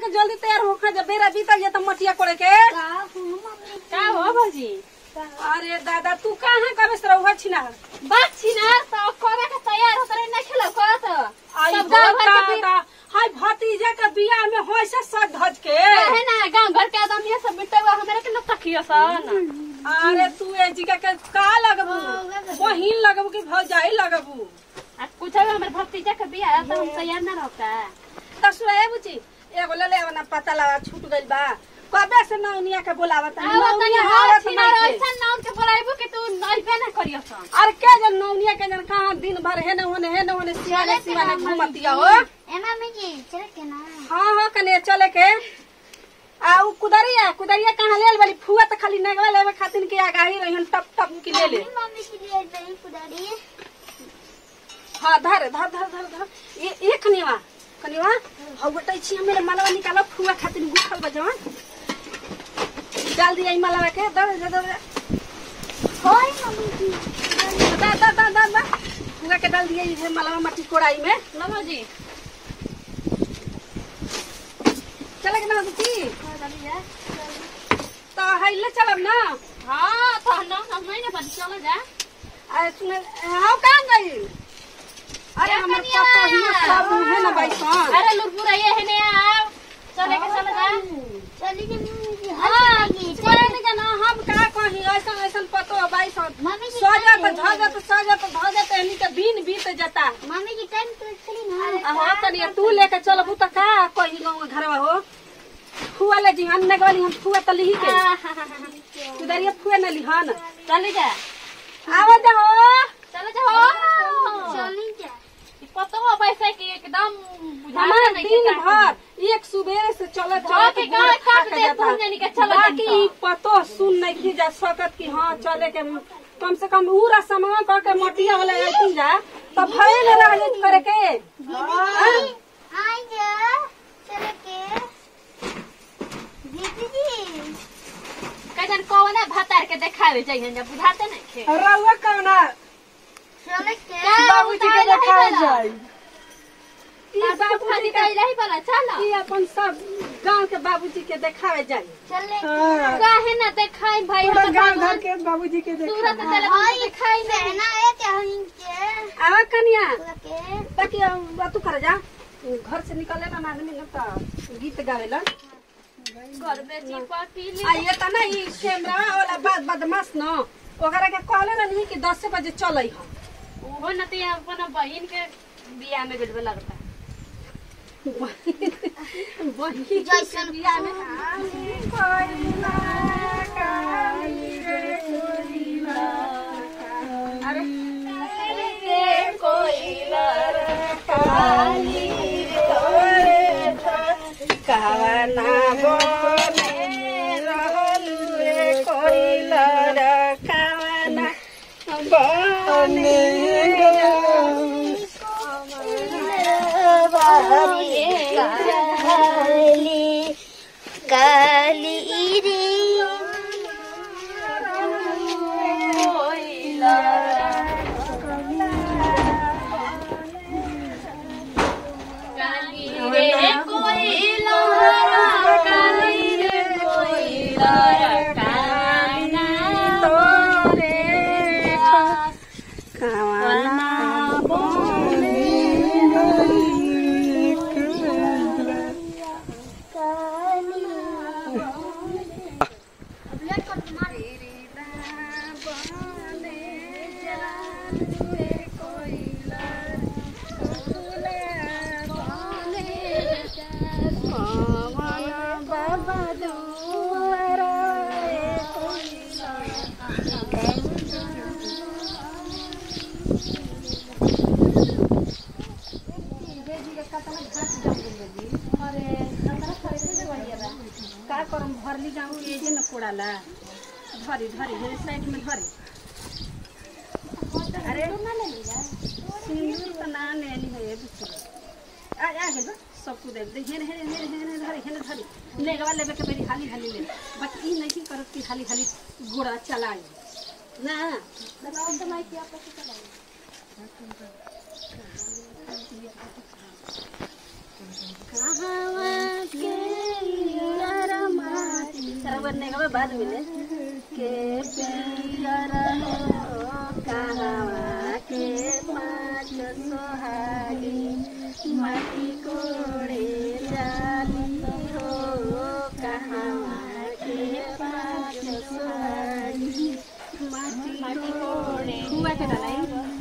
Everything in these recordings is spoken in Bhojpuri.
के जल्दी तैयार होखा जब बेरा बीतल जे त मटिया कोड़े के का हो भौजी अरे दादा तू कहाँ कबे से रहुआ छिना बात छी ना तो करे के तैयार होत रहे ना खेलो करत आई सब गांव भर के दादा हाय भतीजा के बियाह में होय से सज धज के है ना गांव घर के आदमी ये सब बिटवा हमरा के न तकियो सन अरे तू ए जिका के का लगबू बहिन लगबू कि भौजाई लगबू आ कुछ हमर भतीजा के बियाह तो हम तैयार ना रहता त सुए बुची एगो ले ले ना पता लगा छूट गइल बा कबे से नौनिया के बोलावत आ वो तनी हार छी ना ऐसा नाम के बोलाइबो कि तू नइबे ना करियो सन अरे के जन नौनिया के जन कहाँ दिन भर हेने होने हेने होने सिवाने सिवाने घूमतिया हो एमा में जी चल के ना हाँ हाँ कने चले के आ उ कुदरिया कुदरिया कहाँ लेल बड़ी फुआ त खाली नगवा लेवे खातिर के आगाही रहिन टप टप की ले ले मम्मी के लिए दही कुदारी हाँ धर धर धर धर धर ये ये कनिवा कनिवा हौ बटै छी हमें मालवा निकालो फुआ खातिर गुखल बजवन डाल दिया ई मालवा के दर दर दर होय मम्मी जी दा दा दा दा दा फुआ के डाल दिया ये मालवा मट्टी कोड़ाई में ना भौजी चले के ना दी तो हाइले चलब ना हां तो ना हम नहीं ना बन चलो जा अरे सुने हाउ कहाँ गई अरे ए, हमर कनिया। पतो ही सब है ना बैसन अरे लुरपुरा ये है ने आओ चले के चलो जा चली के मम्मी जी हाँ, हंसी लगी चले नहीं जाना हम का कही ऐसन ऐसन पतो है बैसन मम्मी जी सजत टाइम धजत सजत धजत एनी के दिन बीत जाता मम्मी जी टाइम तो चली ना हो तनी तू लेके चलबू त का कही गाँव घरवा हो फुआ ले जी हम नगवाली हम फुआ त लिही के उधरिया फुआ न लिहन चले जा आवा जा हो चलो जा हो चली जा पतो हो पैसे की एकदम बुझाता हमार नहीं दिन कि भर एक सुबेरे से चले हाँ, के गाय काट दे, तुम जानी के चलो बाकी जानी पतो सुन नहीं की जा सकत कि हाँ चले के कम से कम पूरा समय कह के मोटिया वाला आती जा तब भय न रह जात करे के दीदी आई जा चल के दीदी जी कहन कौन भातार के देखावे चाहिए जब बुझाते नहीं खे रउआ कौना चल के बाबूजी के देखाए जाई ई बाबू बाबूजी खाली के कहिला ही बोला चलो ई अपन सब गांव के बाबूजी के देखावे जाई चल काहे ना देखाई भाई पूरा हम गांव घर के बाबूजी के सूरत देखावे चले आई दिखाई बहना है क्या हइन के आवा कनिया चल के ताकि अब तू कर जा घर से निकले ना आदमी न त गीत गावेला घर बेची पाटी आ ये त ना ई कैमरा वाला बात बदमाश न ओकरा के कहले ना नहीं कि 10 बजे चलै हम वो न ते अपन बहन के बियाह में गजब लगता वही जैसन बियाह में काली कोइला काली रे कोइला अरे रे कोइला रे काली रे कावना बने रहल रे कोइला रे कावना बने काली काली रे काली रे कोइला काली रे कोइला काना तोरे कावना का करम भरली जाऊ ये जे न कोड़ाला धरी धरी हे साइड में धरी अरे सिंदूर तो ना लेनी है ये दूसरा आ आ गए सब कुछ देख हेन हेन हेन हेन धरी हेन धरी लेगवा लेबे के बेरी हाली हाली ले बट ई नहीं करत कि हाली हाली गोड़ा चलाई ना लगाओ तो माइक आप चलाई कहवा के हुआ नेगवा बाद मिले के पियर हो कहवा के पाँच सोहागी माटी कोड़े जाली हो कहवा के पाँच सोहागी माटी कोड़े हुआ के डालाई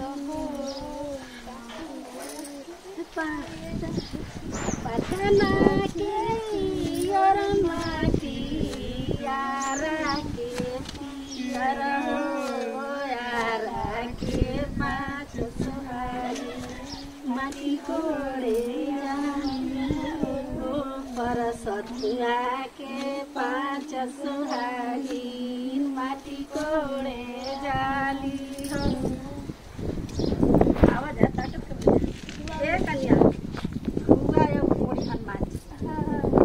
पटना के पियर माटी यारा के पियर हो यारा के पाँच सुहारी माटी कोड़े पर सतुआ के पाँच सुहारी माटी कोड़े जाली हो आवाज आता ए कन्या हुआ यो मोटी हनुमान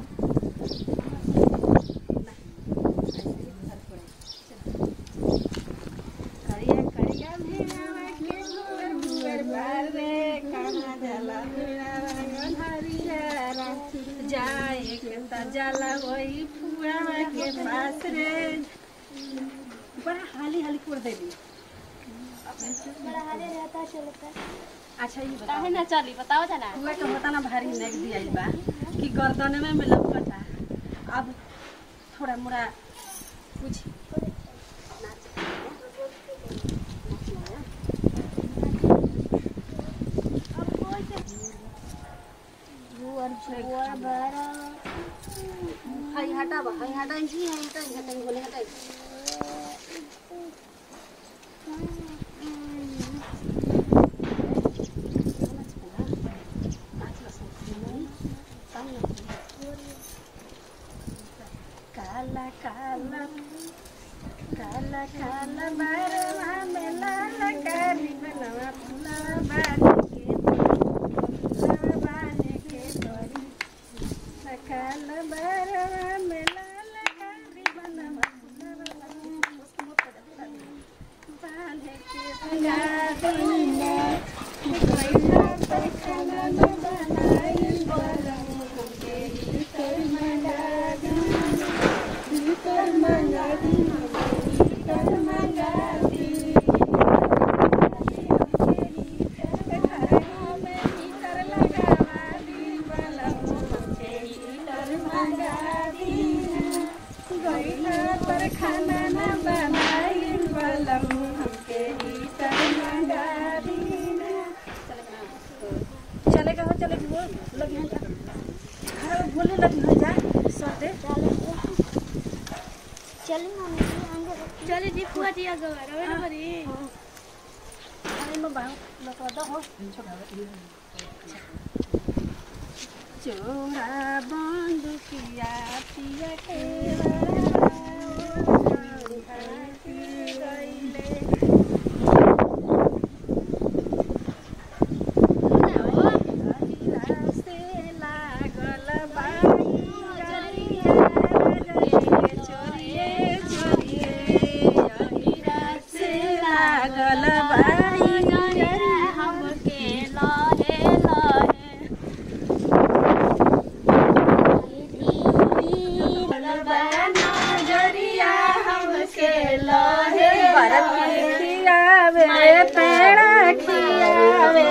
करिया करिया भेड़ावा के भुवर भुवर बारे काना जला भेड़ावा हरियारा जाए के त जला वही फुआवा के पास रे बड़ा हाली हाली कर देली बड़ा हारे रहता चलता अच्छा ये बताओ काहे ना चली बताओ जना हुआ के होता ना भारी नेक दिया बा कि गर्दन में में लपटा अब थोड़ा मोड़ा कुछ भुवर भुवर बड़ा हाई हटा बा हाई हटा जी हाई हटा हटा बोले हटा काला काला काला काला बारवा में लाल कारी बनवा फुला बाने के फुला बाने के तोरी सकाल बारवा में लाल कारी बनवा फुला बाने के पंगा दीना कोइला पर खाना न बनाई बरम के कर मंगा दीना कर मंगा दीना कर मंगा खाना न बनाई बलम हमके हीटर मंगा दीना चलेगा हो चलेगा वो लगी हैं घर में बोलने लगी हो जा सोते चली मम्मी अंदर चली जी फुआ जी आगे रवे ना बरी अरे मैं बाहर लगा दो हो चोरा बंदुकिया पिया के लागल बाई हमके लहे लहे नजरिया हमके लहे खियावे पेड़ा खियावे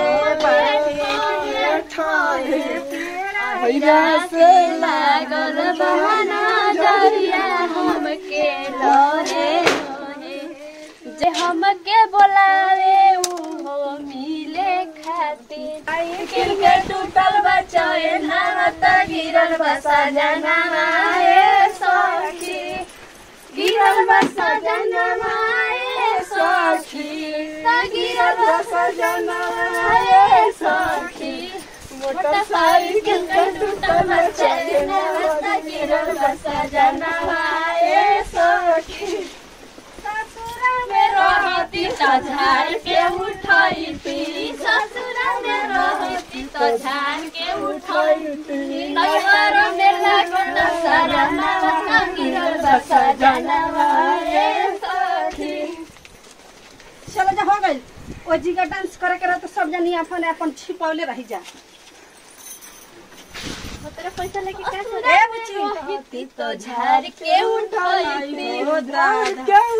से लागल बहाना जरिया हमके लहे लहे जे हमके बोलावे उहो मिले खातिर आई के टूटल बचाए नावत गिरल बसा जनावा ए सखी गिरल बसा जनावा ए सखी गिरल बसा जनावा ए सखी मोटरसाइकिल के टूटल बचाए नावत गिरल बसा जनावा ए सखी ससुरा में रहती तो झाड़ के उठैती ससुरा में रहती तो झाड़ के उठैती नैहर में लागत सारा नावा गिरल बसा जनवा रे सखी चलो जा हो गई ओ जी का डांस करे के रह तो सब जनी अपन अपन छिपौले रही जा तेरे पैसा लेके का ए बुच्ची तो झाड़ के उठाई ओ दादा